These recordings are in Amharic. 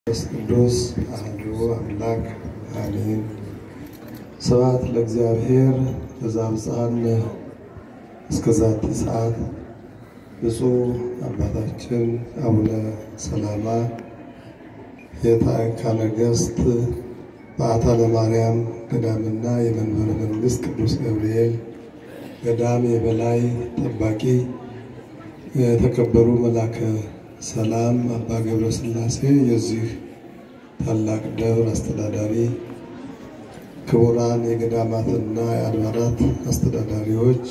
መንፈስ ቅዱስ አሐዱ አምላክ አሜን። ስብሐት ለእግዚአብሔር ዘአብጽሐነ እስከ ዛቲ ሰዓት። ብፁዕ አባታችን አቡነ ሰላማ የታዕካ ነገሥት በዓታ ለማርያም ገዳምና የመንበረ መንግሥት ቅዱስ ገብርኤል ገዳም የበላይ ጠባቂ የተከበሩ መላከ ሰላም አባ ገብረ ሥላሴ የዚህ ታላቅ ደብር አስተዳዳሪ፣ ክቡራን የገዳማትና የአድባራት አስተዳዳሪዎች፣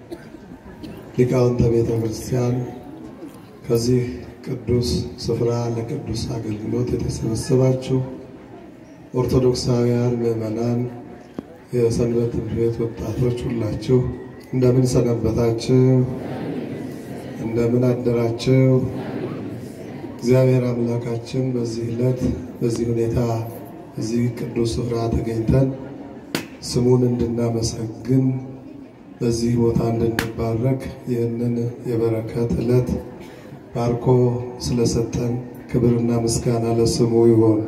ሊቃውንተ ቤተ ክርስቲያን፣ ከዚህ ቅዱስ ስፍራ ለቅዱስ አገልግሎት የተሰበሰባችሁ ኦርቶዶክሳውያን ምዕመናን፣ የሰንበት ትምህርት ቤት ወጣቶች ሁላችሁ እንደምን ሰነበታችሁ? እንደምን አደራችሁ? እግዚአብሔር አምላካችን በዚህ ዕለት በዚህ ሁኔታ እዚህ ቅዱስ ስፍራ ተገኝተን ስሙን እንድናመሰግን በዚህ ቦታ እንድንባረክ ይህንን የበረከት ዕለት ባርኮ ስለሰጠን ክብርና ምስጋና ለስሙ ይሆን።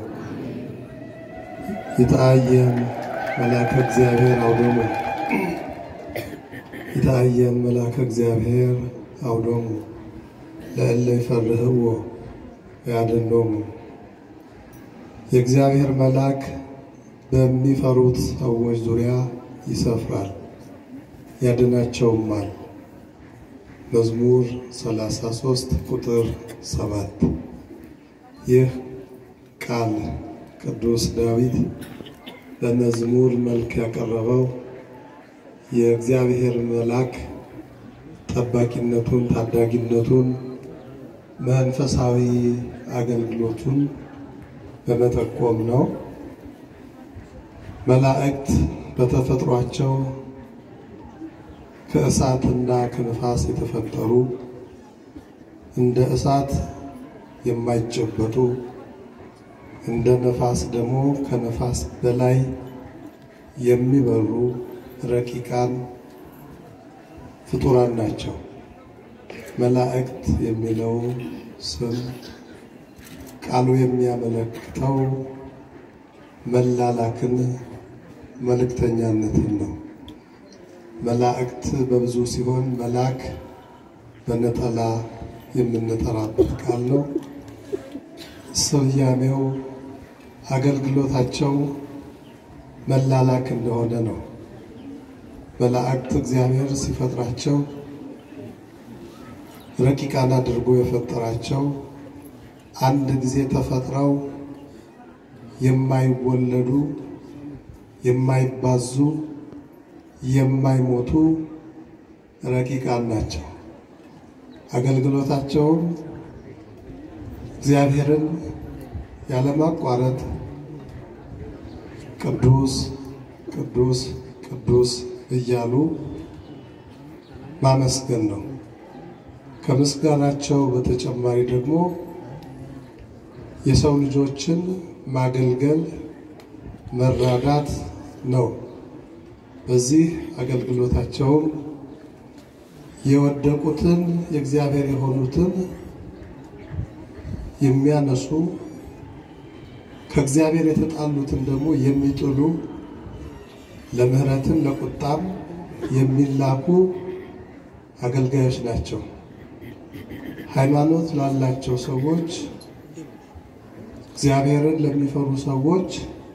ይትአየን መልአከ እግዚአብሔር አውዶሙ ይትአየን መልአከ እግዚአብሔር አውዶሙ ለእለ ይፈርህዎ ያድኅኖሙ። የእግዚአብሔር መልአክ በሚፈሩት ሰዎች ዙሪያ ይሰፍራል ያድናቸውማል። መዝሙር 33 ቁጥር 7። ይህ ቃል ቅዱስ ዳዊት በመዝሙር መልክ ያቀረበው የእግዚአብሔር መልአክ ጠባቂነቱን፣ ታዳጊነቱን፣ መንፈሳዊ አገልግሎቱን በመጠቆም ነው። መላእክት በተፈጥሯቸው ከእሳትና ከነፋስ የተፈጠሩ እንደ እሳት የማይጨበጡ እንደ ነፋስ ደግሞ ከነፋስ በላይ የሚበሩ ረቂቃን ፍጡራን ናቸው። መላእክት የሚለው ስም ቃሉ የሚያመለክተው መላላክን፣ መልእክተኛነትን ነው። መላእክት በብዙ ሲሆን መልአክ በነጠላ የምንጠራበት ቃል ነው። ስያሜው አገልግሎታቸው መላላክ እንደሆነ ነው። መላእክት እግዚአብሔር ሲፈጥራቸው ረቂቃን አድርጎ የፈጠራቸው አንድ ጊዜ ተፈጥረው የማይወለዱ የማይባዙ የማይሞቱ ረቂቃን ናቸው። አገልግሎታቸውም እግዚአብሔርን ያለማቋረጥ ቅዱስ ቅዱስ ቅዱስ እያሉ ማመስገን ነው። ከምስጋናቸው በተጨማሪ ደግሞ የሰው ልጆችን ማገልገል መራዳት ነው። በዚህ አገልግሎታቸውም የወደቁትን የእግዚአብሔር የሆኑትን የሚያነሱ ከእግዚአብሔር የተጣሉትን ደግሞ የሚጥሉ ለምሕረትም ለቁጣም የሚላኩ አገልጋዮች ናቸው። ሃይማኖት ላላቸው ሰዎች፣ እግዚአብሔርን ለሚፈሩ ሰዎች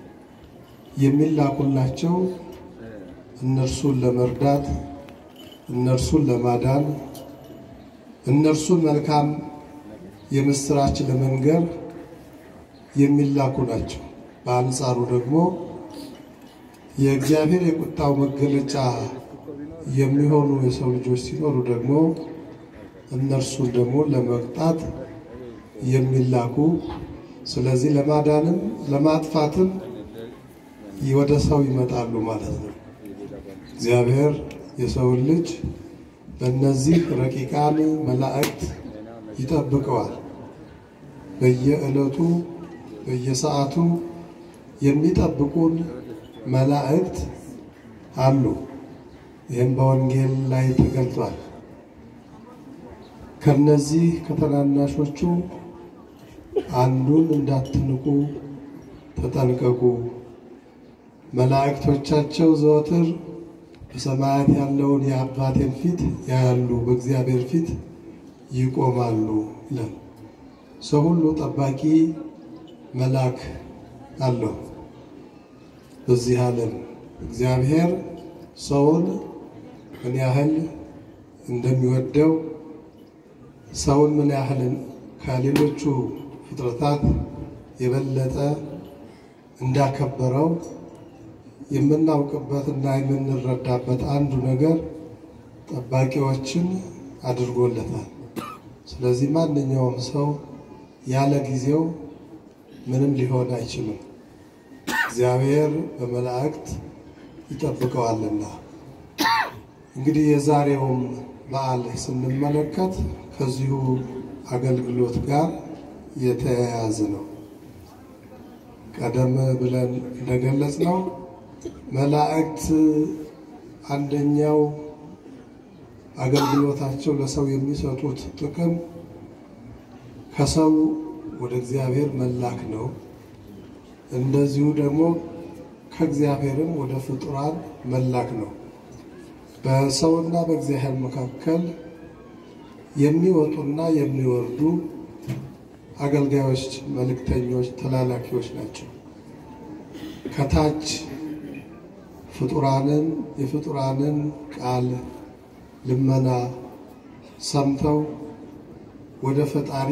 የሚላኩላቸው እነርሱን ለመርዳት፣ እነርሱን ለማዳን፣ እነርሱን መልካም የምስራች ለመንገር የሚላኩ ናቸው። በአንጻሩ ደግሞ የእግዚአብሔር የቁጣው መገለጫ የሚሆኑ የሰው ልጆች ሲኖሩ ደግሞ እነርሱን ደግሞ ለመቅጣት የሚላኩ ስለዚህ ለማዳንም ለማጥፋትም ወደ ሰው ይመጣሉ ማለት ነው። እግዚአብሔር የሰውን ልጅ በእነዚህ ረቂቃን መላእክት ይጠብቀዋል። በየዕለቱ በየሰዓቱ የሚጠብቁን መላእክት አሉ። ይህም በወንጌል ላይ ተገልጿል። ከነዚህ ከተናናሾቹ አንዱን እንዳትንቁ ተጠንቀቁ። መላእክቶቻቸው ዘወትር በሰማያት ያለውን የአባቴን ፊት ያያሉ፣ በእግዚአብሔር ፊት ይቆማሉ ይላል። ሰው ሁሉ ጠባቂ መልአክ አለው። በዚህ ዓለም እግዚአብሔር ሰውን ምን ያህል እንደሚወደው ሰውን ምን ያህል ከሌሎቹ ፍጥረታት የበለጠ እንዳከበረው የምናውቅበት እና የምንረዳበት አንዱ ነገር ጠባቂዎችን አድርጎለታል። ስለዚህ ማንኛውም ሰው ያለ ጊዜው ምንም ሊሆን አይችልም። እግዚአብሔር በመላእክት ይጠብቀዋልና። እንግዲህ የዛሬውም በዓል ስንመለከት ከዚሁ አገልግሎት ጋር የተያያዘ ነው። ቀደም ብለን እንደገለጽ ነው መላእክት አንደኛው አገልግሎታቸው ለሰው የሚሰጡት ጥቅም ከሰው ወደ እግዚአብሔር መላክ ነው። እንደዚሁ ደግሞ ከእግዚአብሔርም ወደ ፍጡራን መላክ ነው። በሰውና በእግዚአብሔር መካከል የሚወጡና የሚወርዱ አገልጋዮች፣ መልእክተኞች፣ ተላላኪዎች ናቸው። ከታች ፍጡራንን የፍጡራንን ቃል ልመና ሰምተው ወደ ፈጣሪ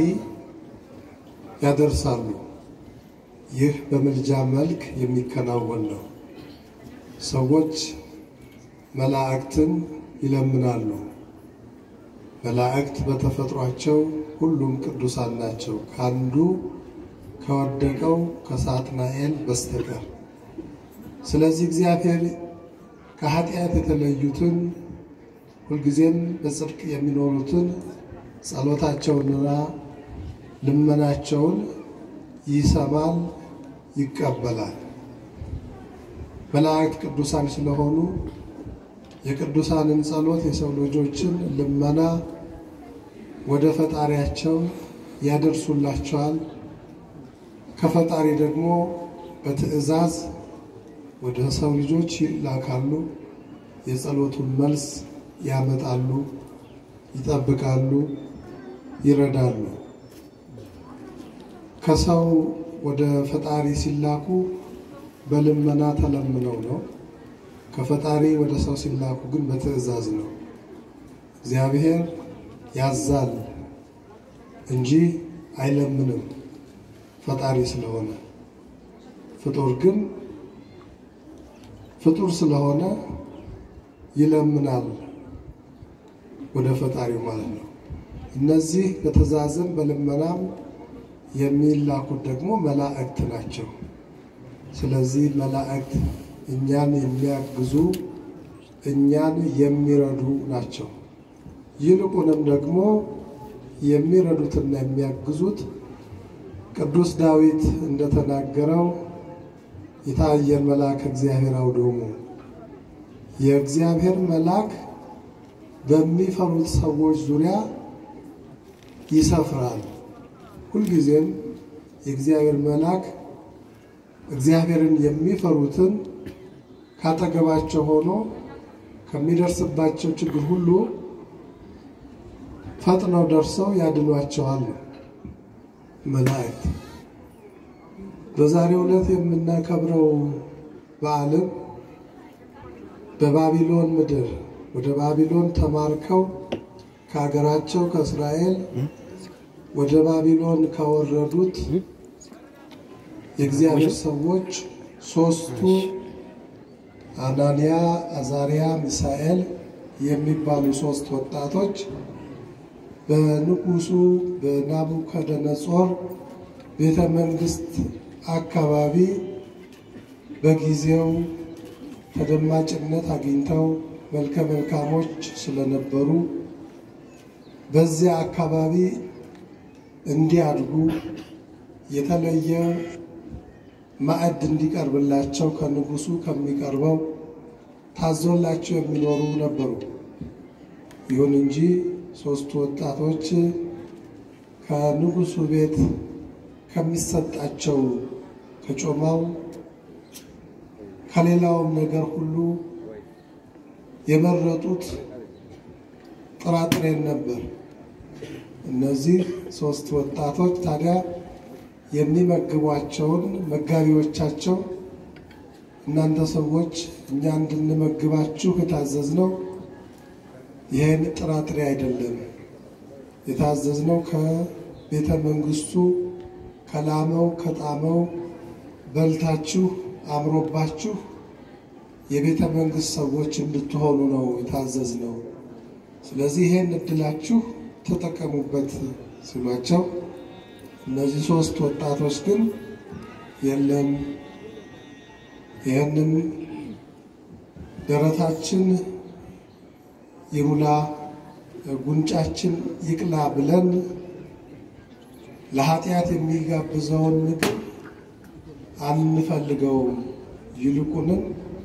ያደርሳሉ። ይህ በምልጃ መልክ የሚከናወን ነው። ሰዎች መላእክትን ይለምናሉ። መላእክት በተፈጥሯቸው ሁሉም ቅዱሳን ናቸው፣ ከአንዱ ከወደቀው ከሳጥናኤል በስተቀር። ስለዚህ እግዚአብሔር ከኃጢአት የተለዩትን ሁልጊዜም በጽድቅ የሚኖሩትን ጸሎታቸውንና ልመናቸውን ይሰማል፣ ይቀበላል። መላእክት ቅዱሳን ስለሆኑ የቅዱሳንን ጸሎት የሰው ልጆችን ልመና ወደ ፈጣሪያቸው ያደርሱላቸዋል። ከፈጣሪ ደግሞ በትእዛዝ ወደ ሰው ልጆች ይላካሉ። የጸሎቱን መልስ ያመጣሉ፣ ይጠብቃሉ፣ ይረዳሉ። ከሰው ወደ ፈጣሪ ሲላኩ በልመና ተለምነው ነው። ከፈጣሪ ወደ ሰው ሲላኩ ግን በትእዛዝ ነው። እግዚአብሔር ያዛል እንጂ አይለምንም ፈጣሪ ስለሆነ። ፍጡር ግን ፍጡር ስለሆነ ይለምናል ወደ ፈጣሪው ማለት ነው። እነዚህ በትእዛዝም በልመናም የሚላኩት ደግሞ መላእክት ናቸው። ስለዚህ መላእክት እኛን የሚያግዙ እኛን የሚረዱ ናቸው። ይልቁንም ደግሞ የሚረዱትና የሚያግዙት ቅዱስ ዳዊት እንደተናገረው የታየን መልአክ እግዚአብሔር አውዶሙ የእግዚአብሔር መልአክ በሚፈሩት ሰዎች ዙሪያ ይሰፍራል። ሁልጊዜም የእግዚአብሔር መልአክ እግዚአብሔርን የሚፈሩትን ካጠገባቸው ሆኖ ከሚደርስባቸው ችግር ሁሉ ፈጥነው ደርሰው ያድኗቸዋል። መላእክት በዛሬው ዕለት የምናከብረው በዓልም በባቢሎን ምድር ወደ ባቢሎን ተማርከው ከሀገራቸው ከእስራኤል ወደ ባቢሎን ካወረዱት የእግዚአብሔር ሰዎች ሶስቱ አናንያ፣ አዛሪያ፣ ሚሳኤል የሚባሉ ሶስት ወጣቶች በንጉሱ በናቡከደነጾር ቤተ መንግስት አካባቢ በጊዜው ተደማጭነት አግኝተው መልከ መልካሞች ስለነበሩ በዚያ አካባቢ እንዲያድጉ የተለየ ማዕድ እንዲቀርብላቸው ከንጉሱ ከሚቀርበው ታዞላቸው የሚኖሩ ነበሩ። ይሁን እንጂ ሶስቱ ወጣቶች ከንጉሱ ቤት ከሚሰጣቸው ከጮማው ከሌላውም ነገር ሁሉ የመረጡት ጥራጥሬን ነበር። እነዚህ ሶስት ወጣቶች ታዲያ የሚመግቧቸውን መጋቢዎቻቸው እናንተ ሰዎች እኛ እንድንመግባችሁ የታዘዝነው ይህን ጥራጥሬ አይደለም፣ የታዘዝነው ከቤተ መንግስቱ ከላመው ከጣመው በልታችሁ አምሮባችሁ የቤተ መንግስት ሰዎች እንድትሆኑ ነው የታዘዝነው። ስለዚህ ይሄን እድላችሁ ተጠቀሙበት ሲሏቸው እነዚህ ሶስት ወጣቶች ግን የለም ይህንን ደረታችን ይሙላ ጉንጫችን ይቅላ ብለን ለኃጢአት የሚጋብዘውን ምግብ አንፈልገውም። ይልቁንም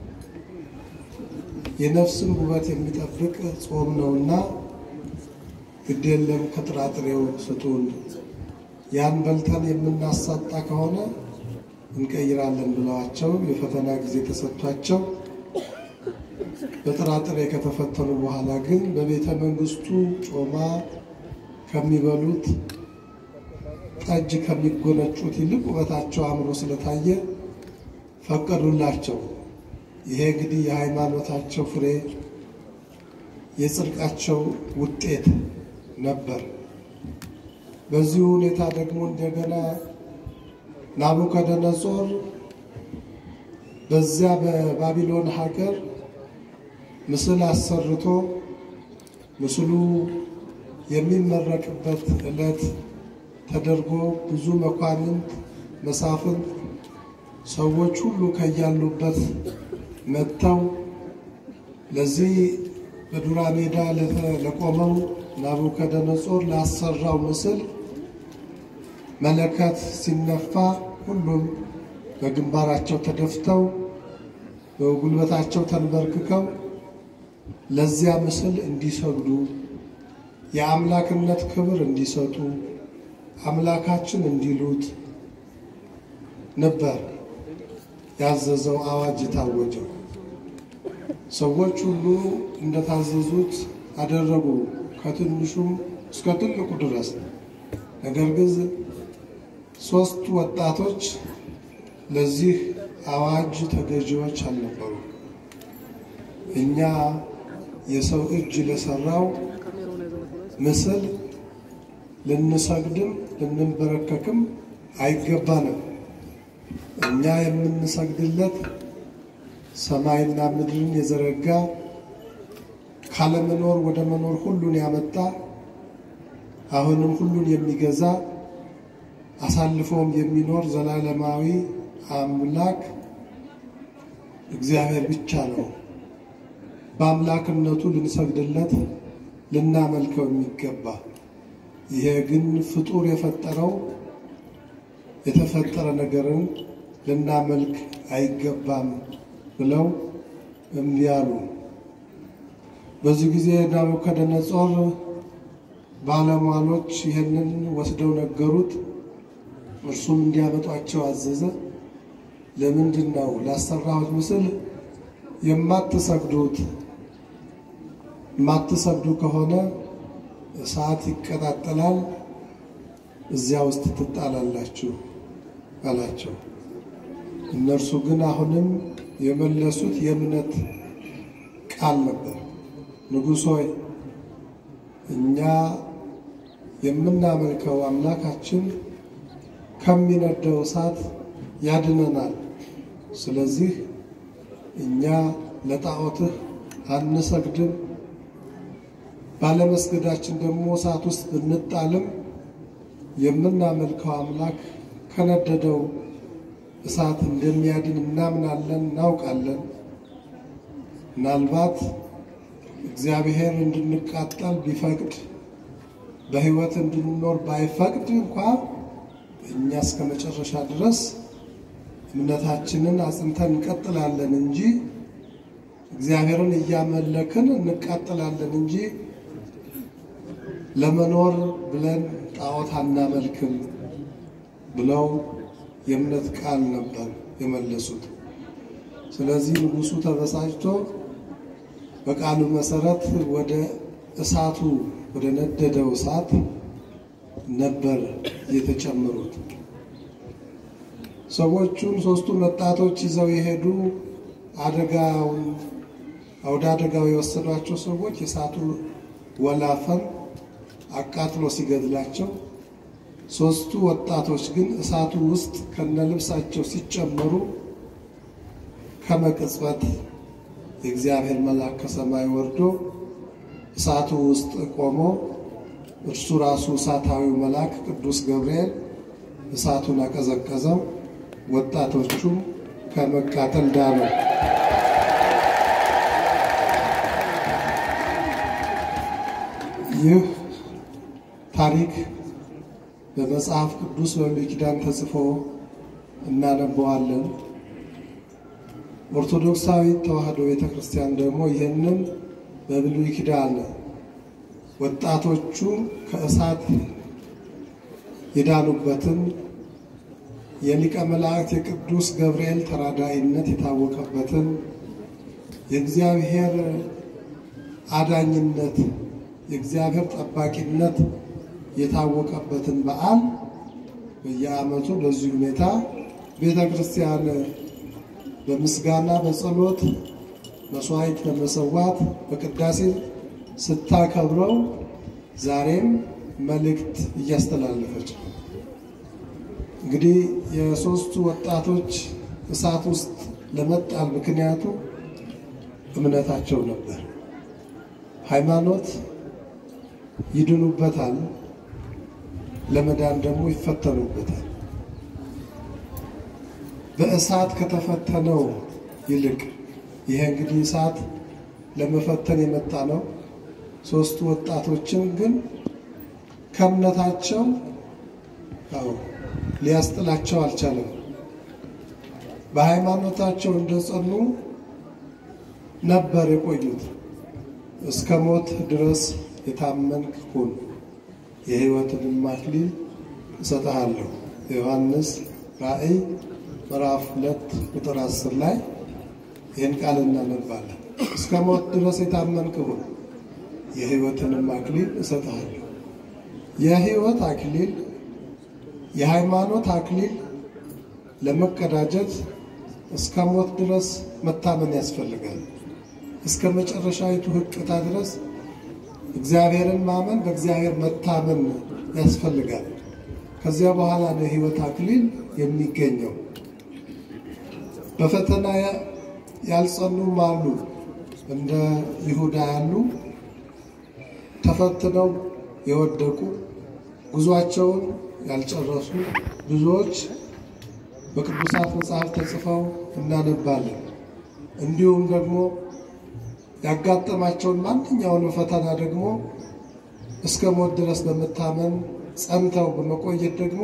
የነፍስን ውበት የሚጠብቅ ጾም ነውና ግድ የለም ከጥራጥሬው ስጡን፣ ያን በልተን የምናሳጣ ከሆነ እንቀይራለን ብለዋቸው የፈተና ጊዜ ተሰጥቷቸው በጥራጥሬ ከተፈተኑ በኋላ ግን በቤተ መንግስቱ ጮማ ከሚበሉት ጠጅ ከሚጎነጩት ይልቅ ውበታቸው አምሮ ስለታየ ፈቀዱላቸው። ይሄ እንግዲህ የሃይማኖታቸው ፍሬ የጽድቃቸው ውጤት ነበር። በዚሁ ሁኔታ ደግሞ እንደገና ናቡከደነጾር በዚያ በባቢሎን ሀገር ምስል አሰርቶ ምስሉ የሚመረቅበት ዕለት ተደርጎ ብዙ መኳንንት፣ መሳፍንት፣ ሰዎች ሁሉ ከያሉበት መጥተው ለዚህ በዱራ ሜዳ ለቆመው ናቡከደነጾር ላሰራው ምስል መለከት ሲነፋ ሁሉም በግንባራቸው ተደፍተው በጉልበታቸው ተንበርክከው ለዚያ ምስል እንዲሰግዱ የአምላክነት ክብር እንዲሰጡ አምላካችን እንዲሉት ነበር ያዘዘው አዋጅ የታወጀው። ሰዎች ሁሉ እንደታዘዙት አደረጉ፣ ከትንሹም እስከ ትልቁ ድረስ። ነገር ግን ሶስት ወጣቶች ለዚህ አዋጅ ተገዢዎች አልነበሩ። እኛ የሰው እጅ ለሰራው ምስል ልንሰግድም ልንበረከክም አይገባንም። እኛ የምንሰግድለት ሰማይና ምድርን የዘረጋ ካለመኖር ወደ መኖር ሁሉን ያመጣ አሁንም ሁሉን የሚገዛ አሳልፎም የሚኖር ዘላለማዊ አምላክ እግዚአብሔር ብቻ ነው። በአምላክነቱ ልንሰግድለት ልናመልከው የሚገባ ይሄ ግን ፍጡር የፈጠረው የተፈጠረ ነገርን ልናመልክ አይገባም ብለው እምቢ አሉ። በዚህ ጊዜ ናቡከደነጾር ባለሟሎች ይህንን ወስደው ነገሩት። እርሱም እንዲያመጧቸው አዘዘ። ለምንድን ነው ላሰራሁት ምስል የማትሰግዱት? የማትሰግዱ ከሆነ እሳት ይቀጣጠላል፣ እዚያ ውስጥ ትጣላላችሁ አላቸው። እነርሱ ግን አሁንም የመለሱት የእምነት ቃል ነበር። ንጉሥ ሆይ እኛ የምናመልከው አምላካችን ከሚነደው እሳት ያድነናል። ስለዚህ እኛ ለጣዖትህ አንሰግድም። ባለመስገዳችን ደግሞ እሳት ውስጥ ብንጣልም የምናመልከው አምላክ ከነደደው እሳት እንደሚያድን እናምናለን፣ እናውቃለን። ምናልባት እግዚአብሔር እንድንቃጠል ቢፈቅድ በሕይወት እንድንኖር ባይፈቅድ እንኳ እኛ እስከ መጨረሻ ድረስ እምነታችንን አጽንተን እንቀጥላለን እንጂ እግዚአብሔርን እያመለክን እንቃጥላለን እንጂ ለመኖር ብለን ጣዖት አናመልክም ብለው የእምነት ቃል ነበር የመለሱት። ስለዚህ ንጉሡ ተበሳጭቶ በቃሉ መሰረት ወደ እሳቱ ወደ ነደደው እሳት ነበር የተጨመሩት። ሰዎቹን ሶስቱን ወጣቶች ይዘው የሄዱ አደጋውን ወደ አደጋው የወሰዷቸው ሰዎች የእሳቱ ወላፈን አቃጥሎ ሲገድላቸው፣ ሶስቱ ወጣቶች ግን እሳቱ ውስጥ ከነልብሳቸው ሲጨመሩ ከመቅጽበት የእግዚአብሔር መልአክ ከሰማይ ወርዶ እሳቱ ውስጥ ቆሞ እርሱ ራሱ እሳታዊው መልአክ ቅዱስ ገብርኤል እሳቱን አቀዘቀዘው። ወጣቶቹም ከመቃጠል ዳኑ። ይህ ታሪክ በመጽሐፍ ቅዱስ በብሉይ ኪዳን ተጽፎ እናነበዋለን። ኦርቶዶክሳዊት ተዋሕዶ ቤተ ክርስቲያን ደግሞ ይህንን በብሉይ ኪዳን ወጣቶቹ ከእሳት የዳኑበትን የሊቀ መላእክት የቅዱስ ገብርኤል ተራዳኢነት የታወቀበትን የእግዚአብሔር አዳኝነት የእግዚአብሔር ጠባቂነት የታወቀበትን በዓል በየዓመቱ በዚህ ሁኔታ ቤተ ክርስቲያን በምስጋና በጸሎት መስዋዕት በመሰዋት በቅዳሴ ስታከብረው ዛሬም መልእክት እያስተላለፈች ነው። እንግዲህ የሦስቱ ወጣቶች እሳት ውስጥ ለመጣል ምክንያቱ እምነታቸው ነበር። ሃይማኖት ይድኑበታል፣ ለመዳን ደግሞ ይፈተኑበታል። በእሳት ከተፈተነው ይልቅ ይሄ እንግዲህ እሳት ለመፈተን የመጣ ነው። ሦስቱ ወጣቶችን ግን ከእምነታቸው አዎ ሊያስጥላቸው አልቻለም። በሃይማኖታቸው እንደጸኑ ነበር የቆዩት። እስከ ሞት ድረስ የታመንክ ሁን፣ የሕይወትንም አክሊል እሰጥሃለሁ። ዮሐንስ ራእይ ምዕራፍ ሁለት ቁጥር አስር ላይ ይህን ቃል እናነባለን። እስከ ሞት ድረስ የታመንክ ሁን፣ የሕይወትንም አክሊል እሰጥሃለሁ። የሕይወት አክሊል የሃይማኖት አክሊል ለመቀዳጀት እስከ ሞት ድረስ መታመን ያስፈልጋል። እስከ መጨረሻዊቱ ሕቅታ ድረስ እግዚአብሔርን ማመን በእግዚአብሔር መታመን ያስፈልጋል። ከዚያ በኋላ ነው የሕይወት አክሊል የሚገኘው። በፈተና ያልጸኑም አሉ። እንደ ይሁዳ ያሉ ተፈትነው የወደቁ ጉዟቸውን ያልጨረሱ ብዙዎች በቅዱሳት መጽሐፍ ተጽፈው እናነባለን። እንዲሁም ደግሞ ያጋጠማቸውን ማንኛውንም ፈተና ደግሞ እስከ ሞት ድረስ በመታመን ጸንተው በመቆየት ደግሞ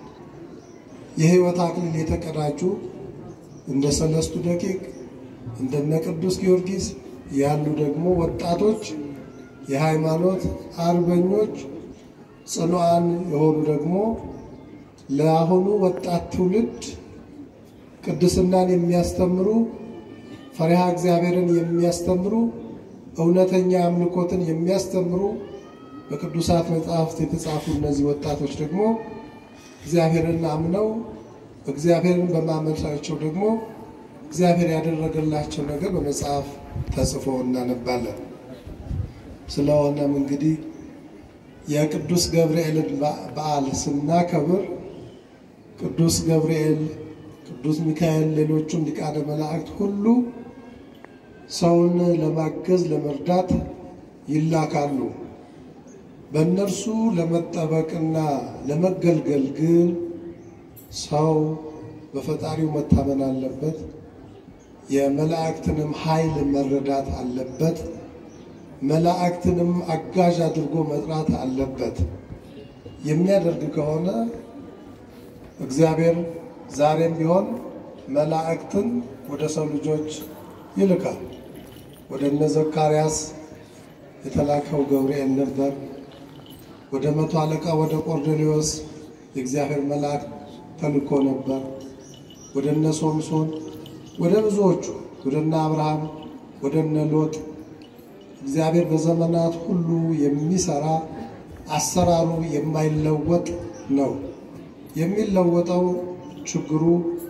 የሕይወት አክሊል የተቀዳጁ እንደ ሰለስቱ ደቂቅ እንደነ ቅዱስ ጊዮርጊስ ያሉ ደግሞ ወጣቶች የሃይማኖት አርበኞች ጽኑዓን የሆኑ ደግሞ ለአሁኑ ወጣት ትውልድ ቅድስናን የሚያስተምሩ ፈሪሃ እግዚአብሔርን የሚያስተምሩ እውነተኛ አምልኮትን የሚያስተምሩ በቅዱሳት መጽሐፍት የተጻፉ እነዚህ ወጣቶች ደግሞ እግዚአብሔርን አምነው እግዚአብሔርን በማመናቸው ደግሞ እግዚአብሔር ያደረገላቸው ነገር በመጽሐፍ ተጽፎ እናነባለን። ስለሆነም እንግዲህ የቅዱስ ገብርኤልን በዓል ስናከብር ቅዱስ ገብርኤል፣ ቅዱስ ሚካኤል፣ ሌሎቹም ሊቃነ መላእክት ሁሉ ሰውን ለማገዝ ለመርዳት ይላካሉ። በእነርሱ ለመጠበቅና ለመገልገል ግን ሰው በፈጣሪው መታመን አለበት። የመላእክትንም ኃይል መረዳት አለበት። መላእክትንም አጋዥ አድርጎ መጥራት አለበት። የሚያደርግ ከሆነ እግዚአብሔር ዛሬም ቢሆን መላእክትን ወደ ሰው ልጆች ይልካል። ወደ እነ ዘካርያስ የተላከው ገብርኤል ነበር። ወደ መቶ አለቃ ወደ ቆርኔሌዎስ የእግዚአብሔር መልአክ ተልኮ ነበር። ወደ እነ ሶምሶን፣ ወደ ብዙዎቹ፣ ወደ እነ አብርሃም፣ ወደ እነ ሎጥ እግዚአብሔር በዘመናት ሁሉ የሚሰራ አሰራሩ የማይለወጥ ነው። የሚለወጠው ችግሩ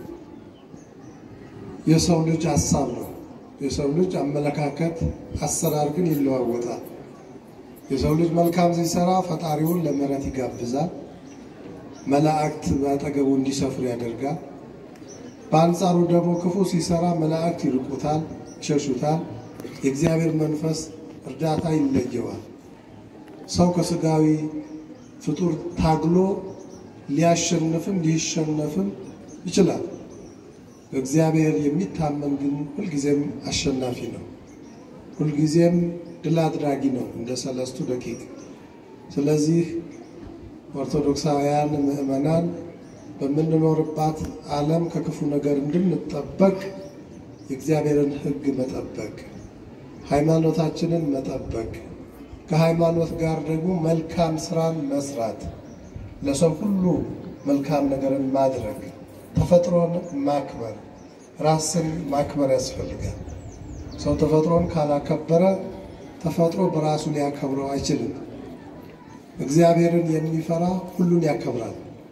የሰው ልጅ ሀሳብ ነው። የሰው ልጅ አመለካከት፣ አሰራር ግን ይለዋወጣል። የሰው ልጅ መልካም ሲሰራ ፈጣሪውን ለምሕረት ይጋብዛል። መላእክት በአጠገቡ እንዲሰፍሩ ያደርጋል። በአንጻሩ ደግሞ ክፉ ሲሰራ መላእክት ይርቁታል፣ ይሸሹታል። የእግዚአብሔር መንፈስ እርዳታ ይለየዋል። ሰው ከስጋዊ ፍጡር ታግሎ ሊያሸንፍም ሊሸነፍም ይችላል። በእግዚአብሔር የሚታመን ግን ሁልጊዜም አሸናፊ ነው። ሁልጊዜም ድል አድራጊ ነው እንደ ሰለስቱ ደቂቅ። ስለዚህ ኦርቶዶክሳውያን ምዕመናን በምንኖርባት ዓለም ከክፉ ነገር እንድንጠበቅ የእግዚአብሔርን ሕግ መጠበቅ፣ ሃይማኖታችንን መጠበቅ፣ ከሃይማኖት ጋር ደግሞ መልካም ስራን መስራት፣ ለሰው ሁሉ መልካም ነገርን ማድረግ፣ ተፈጥሮን ማክበር፣ ራስን ማክበር ያስፈልጋል። ሰው ተፈጥሮን ካላከበረ ተፈጥሮ በራሱ ሊያከብረው አይችልም። እግዚአብሔርን የሚፈራ ሁሉን ያከብራል።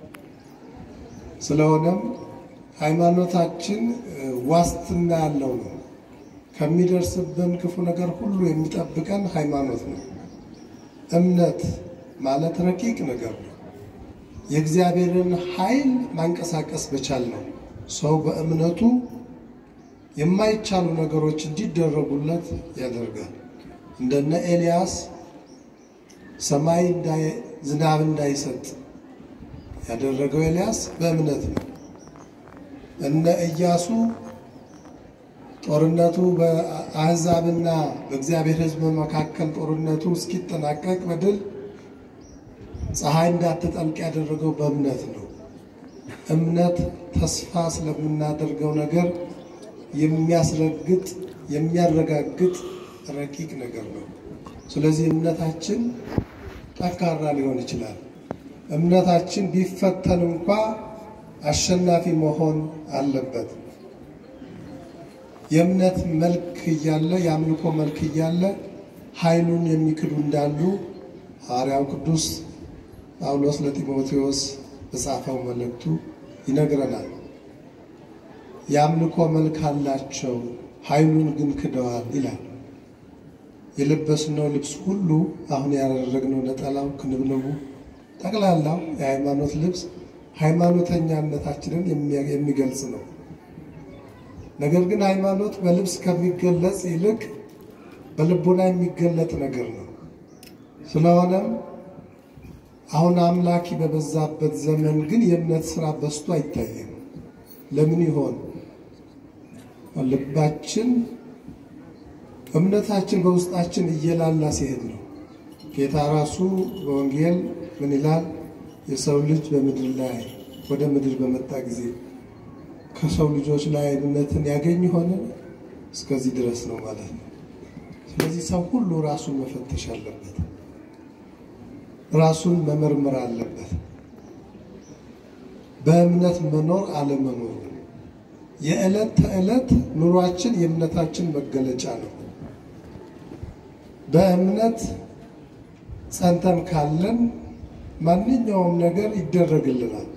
ስለሆነም ሃይማኖታችን ዋስትና ያለው ነው። ከሚደርስብን ክፉ ነገር ሁሉ የሚጠብቀን ሃይማኖት ነው። እምነት ማለት ረቂቅ ነገር ነው። የእግዚአብሔርን ኃይል ማንቀሳቀስ በቻል ነው። ሰው በእምነቱ የማይቻሉ ነገሮች እንዲደረጉለት ያደርጋል። እንደነ ኤልያስ ሰማይ ዝናብ እንዳይሰጥ ያደረገው ኤልያስ በእምነት ነው። እነ ኢያሱ ጦርነቱ በአሕዛብና በእግዚአብሔር ሕዝብ መካከል ጦርነቱ እስኪጠናቀቅ በድል ፀሐይ እንዳትጠልቅ ያደረገው በእምነት ነው። እምነት ተስፋ ስለምናደርገው ነገር የሚያስረግጥ የሚያረጋግጥ ረቂቅ ነገር ነው። ስለዚህ እምነታችን ጠንካራ ሊሆን ይችላል። እምነታችን ቢፈተን እንኳ አሸናፊ መሆን አለበት። የእምነት መልክ እያለ የአምልኮ መልክ እያለ ኃይሉን የሚክዱ እንዳሉ ሐዋርያው ቅዱስ ጳውሎስ ለጢሞቴዎስ በጻፈው መልእክቱ ይነግረናል። የአምልኮ መልክ አላቸው፣ ኃይሉን ግን ክደዋል ይላል። የለበስነው ልብስ ሁሉ አሁን ያደረግነው ነጠላው፣ ክንብንቡ፣ ጠቅላላው የሃይማኖት ልብስ ሃይማኖተኛነታችንን የሚገልጽ ነው። ነገር ግን ሃይማኖት በልብስ ከሚገለጽ ይልቅ በልቦና የሚገለጥ ነገር ነው። ስለሆነም አሁን አምላኪ በበዛበት ዘመን ግን የእምነት ስራ በዝቶ አይታየም። ለምን ይሆን? ልባችን እምነታችን በውስጣችን እየላላ ሲሄድ ነው። ጌታ ራሱ በወንጌል ምን ይላል? የሰው ልጅ በምድር ላይ ወደ ምድር በመጣ ጊዜ ከሰው ልጆች ላይ እምነትን ያገኝ ሆነ እስከዚህ ድረስ ነው ማለት ነው። ስለዚህ ሰው ሁሉ ራሱን መፈተሽ አለበት፣ ራሱን መመርመር አለበት። በእምነት መኖር አለመኖሩ የዕለት ተዕለት ኑሯችን የእምነታችን መገለጫ ነው። በእምነት ጸንተን ካለን ማንኛውም ነገር ይደረግልናል።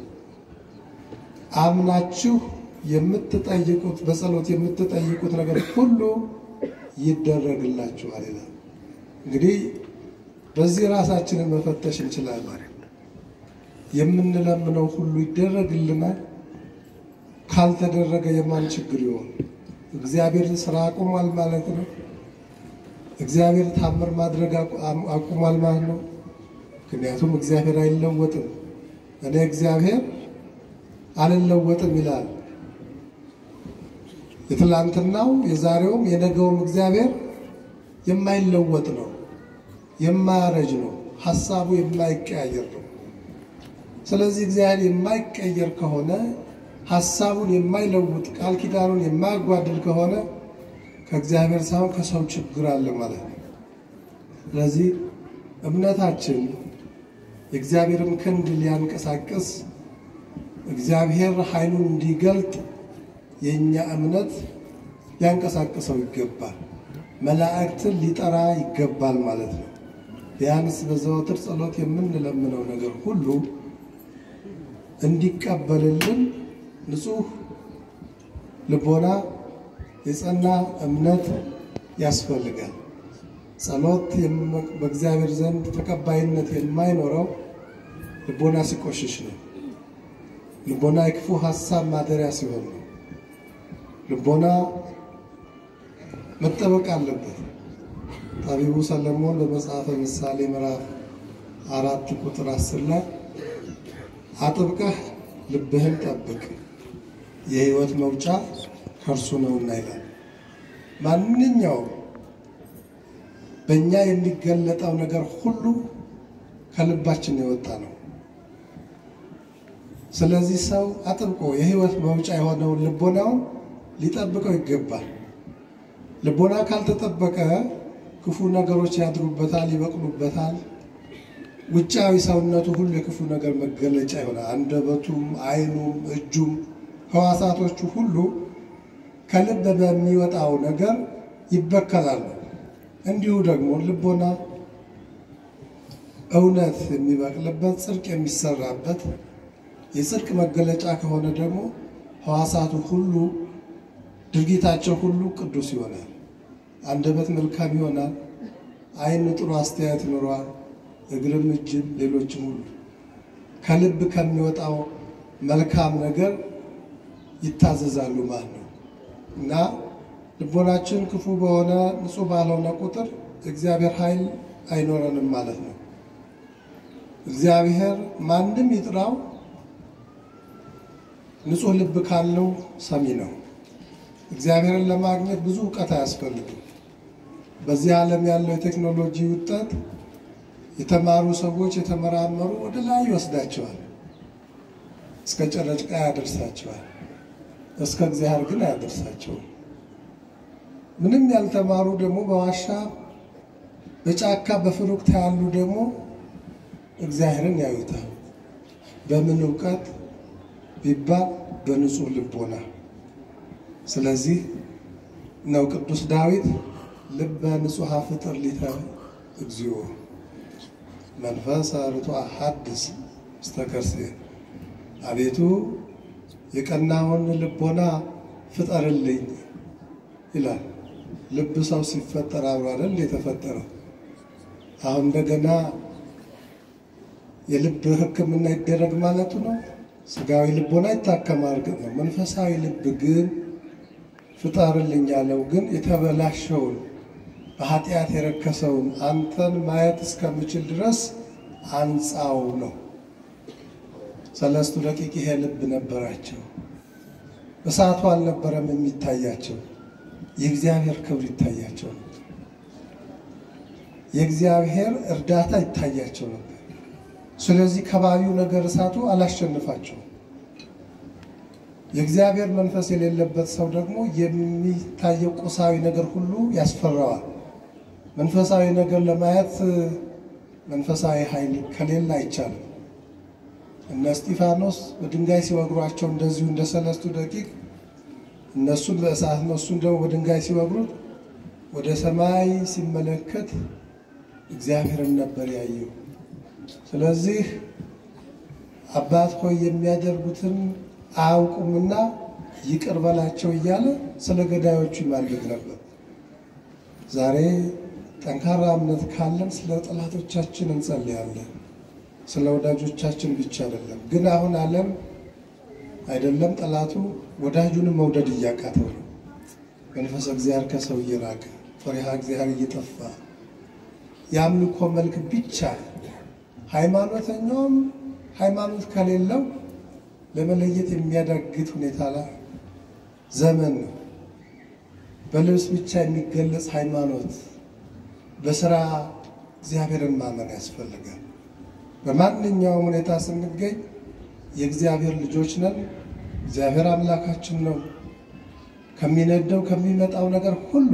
አምናችሁ የምትጠይቁት በጸሎት የምትጠይቁት ነገር ሁሉ ይደረግላችኋል ይላል። እንግዲህ በዚህ ራሳችንን መፈተሽ እንችላለን። የምንለምነው ሁሉ ይደረግልናል። ካልተደረገ የማን ችግር ይሆን? እግዚአብሔር ስራ አቁሟል ማለት ነው። እግዚአብሔር ታምር ማድረግ አቁሟል ማለት ነው። ምክንያቱም እግዚአብሔር አይለወጥም። እኔ እግዚአብሔር አልለወጥም ይላል። የትላንትናው የዛሬውም የነገውም እግዚአብሔር የማይለወጥ ነው፣ የማያረጅ ነው፣ ሀሳቡ የማይቀያየር ነው። ስለዚህ እግዚአብሔር የማይቀየር ከሆነ ሀሳቡን የማይለውጥ ቃል ኪዳኑን የማያጓድል ከሆነ ከእግዚአብሔር ሳይሆን ከሰው ችግር አለ ማለት ነው። ስለዚህ እምነታችን የእግዚአብሔርን ክንድ ሊያንቀሳቅስ እግዚአብሔር ኃይሉን እንዲገልጥ የእኛ እምነት ሊያንቀሳቅሰው ይገባል። መላእክትን ሊጠራ ይገባል ማለት ነው። ቢያንስ በዘወትር ጸሎት የምንለምነው ነገር ሁሉ እንዲቀበልልን ንጹሕ ልቦና፣ የጸና እምነት ያስፈልጋል። ጸሎት በእግዚአብሔር ዘንድ ተቀባይነት የማይኖረው ልቦና ሲቆሽሽ ነው። ልቦና የክፉ ሀሳብ ማደሪያ ሲሆን ነው። ልቦና መጠበቅ አለበት። ጠቢቡ ሰለሞን በመጽሐፈ ምሳሌ ምዕራፍ አራት ቁጥር አስር ላይ አጥብቀህ ልብህን ጠብቅ የሕይወት መውጫ ከእርሱ ነውና ይላል። ማንኛውም በእኛ የሚገለጠው ነገር ሁሉ ከልባችን የወጣ ነው። ስለዚህ ሰው አጥብቆ የሕይወት መውጫ የሆነውን ልቦናውን ሊጠብቀው ይገባል። ልቦና ካልተጠበቀ ክፉ ነገሮች ያድሩበታል፣ ይበቅሉበታል። ውጫዊ ሰውነቱ ሁሉ የክፉ ነገር መገለጫ ይሆናል። አንደበቱም፣ ዓይኑም፣ እጁም ሕዋሳቶቹ ሁሉ ከልብ በሚወጣው ነገር ይበከላሉ። እንዲሁ ደግሞ ልቦና እውነት የሚበቅልበት ጽድቅ የሚሰራበት የጽድቅ መገለጫ ከሆነ ደግሞ ሕዋሳቱ ሁሉ ድርጊታቸው ሁሉ ቅዱስ ይሆናል። አንደበት መልካም ይሆናል። ዓይን ጥሩ አስተያየት ይኖረዋል። እግርም፣ እጅም፣ ሌሎችም ሁሉ ከልብ ከሚወጣው መልካም ነገር ይታዘዛሉ ማለት ነው እና ልቦናችን ክፉ በሆነ ንጹሕ ባልሆነ ቁጥር እግዚአብሔር ኃይል አይኖረንም ማለት ነው። እግዚአብሔር ማንም ይጥራው ንጹሕ ልብ ካለው ሰሚ ነው። እግዚአብሔርን ለማግኘት ብዙ እውቀት አያስፈልግም። በዚህ ዓለም ያለው የቴክኖሎጂ ውጤት የተማሩ ሰዎች የተመራመሩ ወደ ላይ ይወስዳቸዋል፣ እስከ ጨረቃ ያደርሳቸዋል። እስከ እግዚአብሔር ግን አያደርሳቸውም። ምንም ያልተማሩ ደግሞ በዋሻ በጫካ በፍሩክታ ያሉ ደግሞ እግዚአብሔርን ያዩታል። በምን እውቀት ቢባል በንጹሕ ልቦና። ስለዚህ ነው ቅዱስ ዳዊት ልበ ንጹሐ ፍጥር ሊተ እግዚኦ መንፈሰ ርቱዐ ሐድስ ውስተ ከርሥየ፣ አቤቱ የቀናውን ልቦና ፍጠርልኝ ይላል። ልብ ሰው ሲፈጠር አብሮ አይደል የተፈጠረው? አሁን እንደገና የልብ ሕክምና ይደረግ ማለቱ ነው። ስጋዊ ልቦና ይታከማል፣ እርግጥ ነው። መንፈሳዊ ልብ ግን ፍጠርልኝ ያለው ግን የተበላሸውን በኃጢአት የረከሰውን አንተን ማየት እስከምችል ድረስ አንጻው ነው። ሰለስቱ ደቂቅ ይሄ ልብ ነበራቸው። እሳቱ አልነበረም የሚታያቸው፣ የእግዚአብሔር ክብር ይታያቸው ነበር። የእግዚአብሔር እርዳታ ይታያቸው ነበር። ስለዚህ ከባቢው ነገር እሳቱ አላሸንፋቸውም። የእግዚአብሔር መንፈስ የሌለበት ሰው ደግሞ የሚታየው ቁሳዊ ነገር ሁሉ ያስፈራዋል። መንፈሳዊ ነገር ለማየት መንፈሳዊ ኃይል ከሌለ አይቻልም። እነ እስጢፋኖስ በድንጋይ ሲወግሯቸው እንደዚሁ እንደ ሰለስቱ ደቂቅ እነሱን በእሳት እነሱን ደግሞ በድንጋይ ሲወግሩት ወደ ሰማይ ሲመለከት እግዚአብሔርን ነበር ያየው። ስለዚህ አባት ሆይ የሚያደርጉትን አያውቁምና ይቅር በላቸው እያለ ስለ ገዳዮቹ ይማልድ ነበር። ዛሬ ጠንካራ እምነት ካለን ስለ ጠላቶቻችን እንጸልያለን። ስለ ወዳጆቻችን ብቻ አይደለም። ግን አሁን ዓለም አይደለም ጠላቱ ወዳጁንም መውደድ እያቃተው ነው። መንፈሰ እግዚአብሔር ከሰው እየራቀ ፈሪሃ እግዚአብሔር እየጠፋ የአምልኮ መልክ ብቻ ሃይማኖተኛውም ሃይማኖት ከሌለው ለመለየት የሚያዳግት ሁኔታ ላይ ዘመን ነው። በልብስ ብቻ የሚገለጽ ሃይማኖት፣ በስራ እግዚአብሔርን ማመን ያስፈልጋል። በማንኛውም ሁኔታ ስንገኝ የእግዚአብሔር ልጆች ነን። እግዚአብሔር አምላካችን ነው። ከሚነደው ከሚመጣው ነገር ሁሉ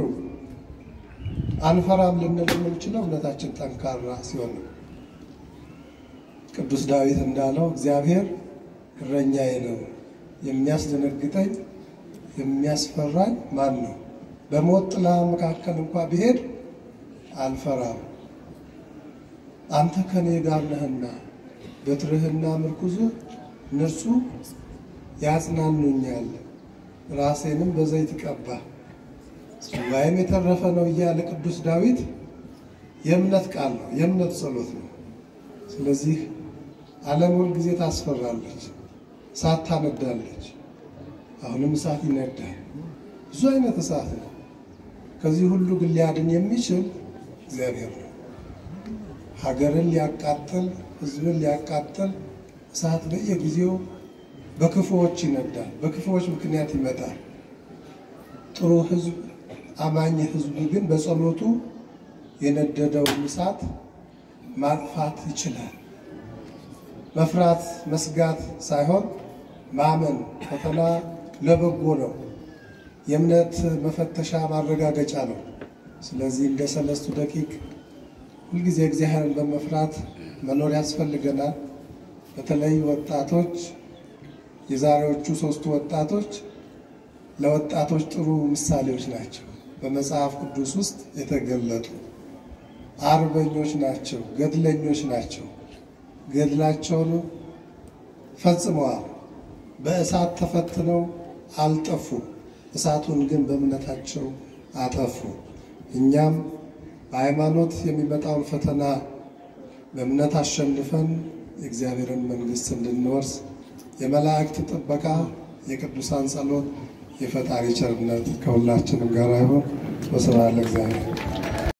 አንፈራም ልንል የምንችለው እምነታችን ጠንካራ ሲሆን ነው። ቅዱስ ዳዊት እንዳለው እግዚአብሔር እረኛዬ ነው። የሚያስደነግጠኝ የሚያስፈራኝ ማን ነው? በሞት ጥላ መካከል እንኳ ብሄድ አልፈራም። አንተ ከኔ ጋር ነህና በትርህና ምርኩዝህ እነርሱ ያጽናኑኛል። ራሴንም በዘይት ቀባ ጽዋዬም የተረፈ ነው እያለ ቅዱስ ዳዊት የእምነት ቃል ነው፣ የእምነት ጸሎት ነው። ስለዚህ ዓለም ሁል ጊዜ ታስፈራለች፣ እሳት ታነዳለች። አሁንም እሳት ይነዳል። ብዙ አይነት እሳት ነው። ከዚህ ሁሉ ግን ሊያድን የሚችል እግዚአብሔር ነው። ሀገርን ሊያቃጥል፣ ሕዝብን ሊያቃጥል እሳት በየጊዜው በክፉዎች ይነዳል። በክፉዎች ምክንያት ይመጣል። ጥሩ ሕዝብ አማኝ ሕዝብ ግን በጸሎቱ የነደደውን እሳት ማጥፋት ይችላል። መፍራት መስጋት ሳይሆን ማመን ፈተና ለበጎ ነው። የእምነት መፈተሻ ማረጋገጫ ነው። ስለዚህ እንደ ሰለስቱ ደቂቅ ሁልጊዜ እግዚአብሔርን በመፍራት መኖር ያስፈልገናል። በተለይ ወጣቶች፣ የዛሬዎቹ ሶስቱ ወጣቶች ለወጣቶች ጥሩ ምሳሌዎች ናቸው። በመጽሐፍ ቅዱስ ውስጥ የተገለጡ አርበኞች ናቸው፣ ገድለኞች ናቸው። ገድላቸውን ፈጽመዋል። በእሳት ተፈትነው አልጠፉም። እሳቱን ግን በእምነታቸው አጠፉ። እኛም በሃይማኖት የሚመጣውን ፈተና በእምነት አሸንፈን የእግዚአብሔርን መንግሥት እንድንወርስ የመላእክት ጥበቃ፣ የቅዱሳን ጸሎት፣ የፈጣሪ ቸርነት ከሁላችንም ጋር ይሁን። ወስብሐት ለእግዚአብሔር።